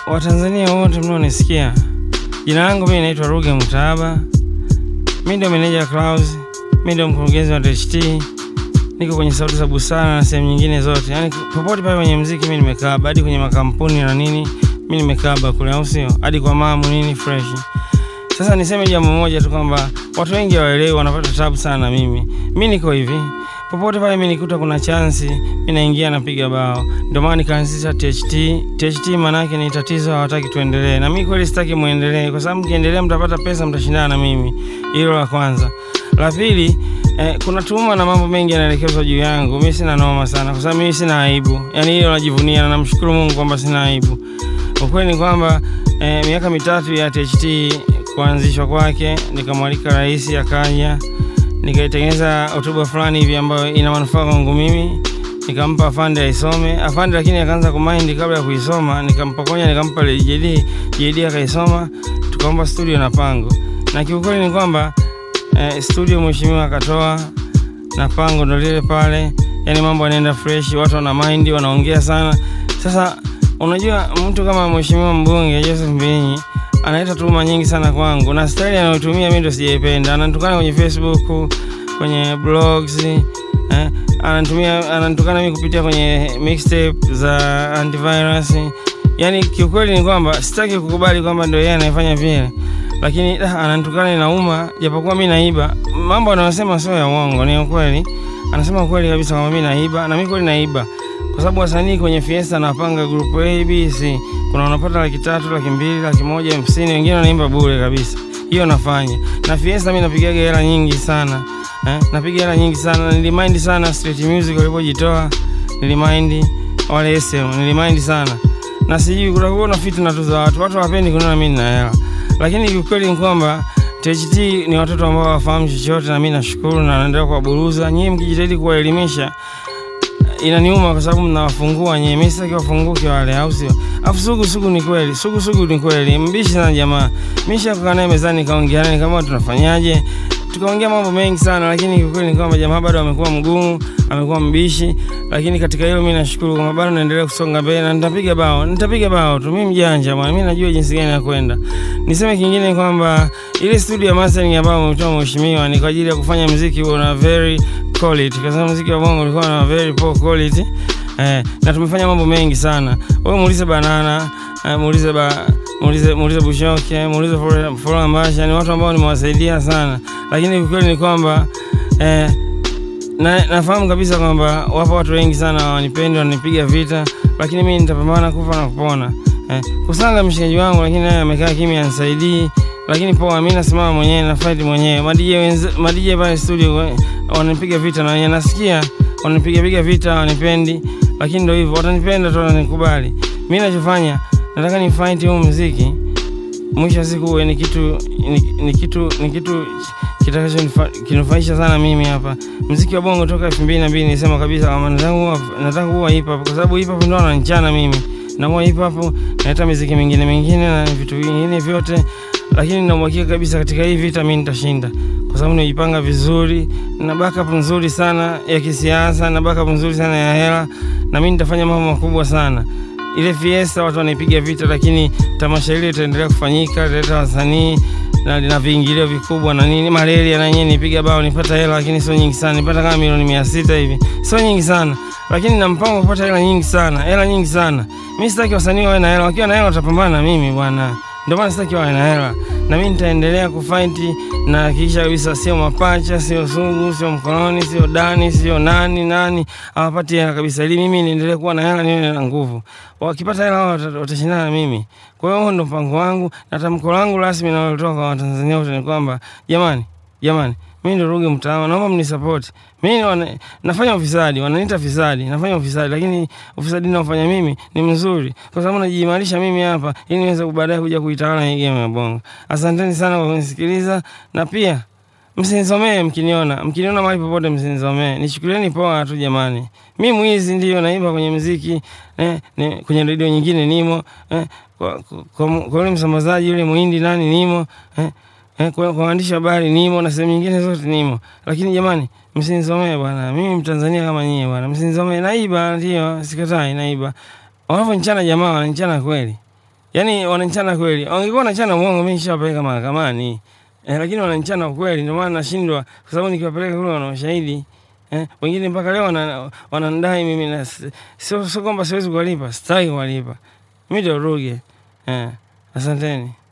Watanzania wote mnaonisikia, jina langu mimi naitwa Ruge Mutahaba, mi ndio meneja Clouds, mi ndio mkurugenzi wa THT, niko kwenye Sauti za Busara na sehemu nyingine zote, yaani popote pale kwenye mziki mi nimekaba, hadi kwenye makampuni na nini mi nimekaba kule, au sio? Hadi kwa mamu nini fresh. Sasa niseme jambo moja tu kwamba watu wengi hawaelewi, wanapata tabu sana na mimi. Mi niko hivi, popote pale mi nikuta kuna chansi, mi naingia napiga bao. Ndio maana nikaanzisha THT. THT maana yake ni tatizo, hawataki tuendelee, na mi kweli sitaki muendelee, kwa sababu mkiendelea mtapata pesa, mtashindana na mimi. Hilo la kwanza. La pili, eh, kuna tuhuma na mambo mengi yanaelekezwa juu yangu. Mi sina noma sana, kwa sababu mimi sina aibu, yaani hilo najivunia na namshukuru Mungu kwamba sina aibu. Ukweli ni kwamba eh, miaka mitatu ya THT kuanzishwa kwake, nikamwalika rais akaja, nikaitengeneza hotuba fulani hivi ambayo ina manufaa kwangu mimi, nikampa afande aisome. Afande lakini akaanza kumaindi kabla ya kuisoma, nikampokonya nikampa JD, JD akaisoma, tukaomba studio na pango, na kiukweli ni kwamba eh, studio mheshimiwa akatoa na pango ndo lile pale, yani mambo yanaenda fresh, watu wana mind, wanaongea sana. Sasa unajua mtu kama mheshimiwa mbunge Joseph Mbinyi analeta tuhuma nyingi sana kwangu, na staili anayotumia mimi ndo sijaipenda. Ananitukana kwenye Facebook, kwenye blogs eh, anatumia ananitukana mimi kupitia kwenye mixtape za antivirus. Yani kiukweli ni kwamba sitaki kukubali kwamba ndio yeye anayefanya vile, lakini ah, ananitukana inauma, japokuwa mimi naiba. Mambo anayosema sio ya uongo, ni ukweli. Anasema ukweli kabisa kwamba mimi naiba, na mimi kweli naiba kwa sababu wasanii kwenye Fiesta napanga group A, B, C, kuna wanapata laki tatu, laki mbili, laki moja, hamsini, wengine wanaimba bure kabisa. Hiyo nafanya na Fiesta, mimi napigaga hela nyingi sana eh, napiga hela nyingi sana. Nilimind sana Street Music walipojitoa, nilimind wale SM, nilimind sana na sijui kutakuwa na fitna tu za watu, watu hawapendi kuniona mimi nina hela, lakini kiukweli ni kwamba THT ni watoto ambao hawafahamu chochote, na mimi nashukuru na naendelea kuwaburuza. Nyinyi mkijitahidi kuwaelimisha inaniuma kwa sababu mnawafungua nyewe, mimi sitaki wafunguke wale, au sio? Afu sugu sugu ni kweli, sugu sugu ni kweli, mbishi sana jamaa. Mimi nishakaa naye mezani, nikaongea naye kama tunafanyaje, tukaongea mambo mengi sana, lakini kwa kweli ni kwamba jamaa bado amekuwa mgumu, amekuwa mbishi, lakini katika hilo mimi nashukuru kwamba bado naendelea kusonga mbele na nitapiga bao, nitapiga bao tu. Mimi mjanja bwana, mimi najua jinsi gani ya kwenda. Niseme kingine kwamba ile studio ya mastering ambayo umetoa mheshimiwa ni kwa ajili ya kufanya muziki una very quality, kwa sababu muziki wa bongo ulikuwa na very poor quality eh, na tumefanya mambo mengi sana. Wewe muulize Banana eh, muulize ba muulize muulize Bushoke, muulize Flora Mbasha, ni watu ambao nimewasaidia sana, lakini ukweli ni kwamba eh, na, nafahamu kabisa kwamba wapo watu wengi sana wanipendi, wananipiga vita, lakini mimi nitapambana kufa na kupona. Eh, kusanga mshikaji wangu, lakini naye amekaa kimya, anisaidii lakini poa, mimi nasimama mwenyewe na fight mwenyewe. Madije wenze madije pale studio wananipiga vita na wenyewe nasikia wananipiga piga vita, wanipendi, lakini ndio hivyo, watanipenda tu, wananikubali. Mimi ninachofanya nataka ni fight huu muziki, mwisho wa siku uwe ni kitu ni, ni kitu ni kitu kitakachokinufaisha sana mimi hapa. Muziki wa bongo toka 2002 nilisema kabisa kama nataka nataka kuwa hip hop, kwa sababu hip hop ndio ananichana mimi na kwa hip hop naleta muziki mingine mingine na vitu vingine vyote lakini na uhakika kabisa katika hii vita mimi nitashinda, kwa sababu nimejipanga vizuri na backup nzuri sana ya kisiasa na backup nzuri sana ya hela, na mimi nitafanya mambo makubwa sana. Ile Fiesta watu wanaipiga vita, lakini tamasha ile itaendelea kufanyika, italeta wasanii na lina viingilio vikubwa na nini. Malaria na yenyewe nipiga bao, nipata hela, lakini sio nyingi sana, nipata kama milioni mia sita hivi, sio nyingi sana, lakini na mpango kupata hela nyingi sana, hela nyingi sana. Mimi sitaki wasanii wawe na hela, wakiwa na hela watapambana na mimi bwana ndio maana sitaki wawe na hela, na mimi nitaendelea kufight na hakikisha kabisa, sio mapacha, sio sugu, sio mkononi, sio dani, sio nani nani hawapati hela kabisa, ili mimi niendelee kuwa na hela, niwe na nguvu. Wakipata hela wao watashindana na mimi. Kwa hiyo huo ndio mpango wangu na tamko langu rasmi nalotoka kwa Watanzania wote ni kwamba jamani, jamani mimi ndo Ruge Mutahaba, naomba mnisupport. Mimi wana, nafanya ufisadi, wananiita fisadi, nafanya ufisadi, lakini ufisadi ninaofanya mimi ni mzuri, kwa sababu najiimarisha mimi hapa ili niweze baadaye kuja kuitawala hii game ya bongo. Asanteni sana kwa kunisikiliza, na pia msinisomee mkiniona, mkiniona mahali popote msinisomee, nichukulieni poa tu jamani. Mi mwizi ndio naimba kwenye muziki eh, ne, kwenye redio nyingine nimo eh, kwa, kwa, kwa ule msambazaji yule muhindi nani nimo eh, Eh, kwa kwa waandishi wa habari nimo na sehemu nyingine zote nimo, lakini jamani, msinisomee bwana. Mimi Mtanzania kama nyie bwana, msinisomee. Naiba ndio, sikatai, naiba. Wanavonichana jamaa wananichana kweli, Yaani wananichana kweli. Wangekuwa wanachana uongo mimi nishawapeleka mahakamani. Eh, lakini wananichana ukweli ndio maana nashindwa kwa sababu nikiwapeleka kule wana ushahidi. Eh, wengine mpaka leo wana- wananidai mimi na sio sio kwamba siwezi kuwalipa, sitaki kuwalipa. Mimi ndio Ruge. Eh, asanteni.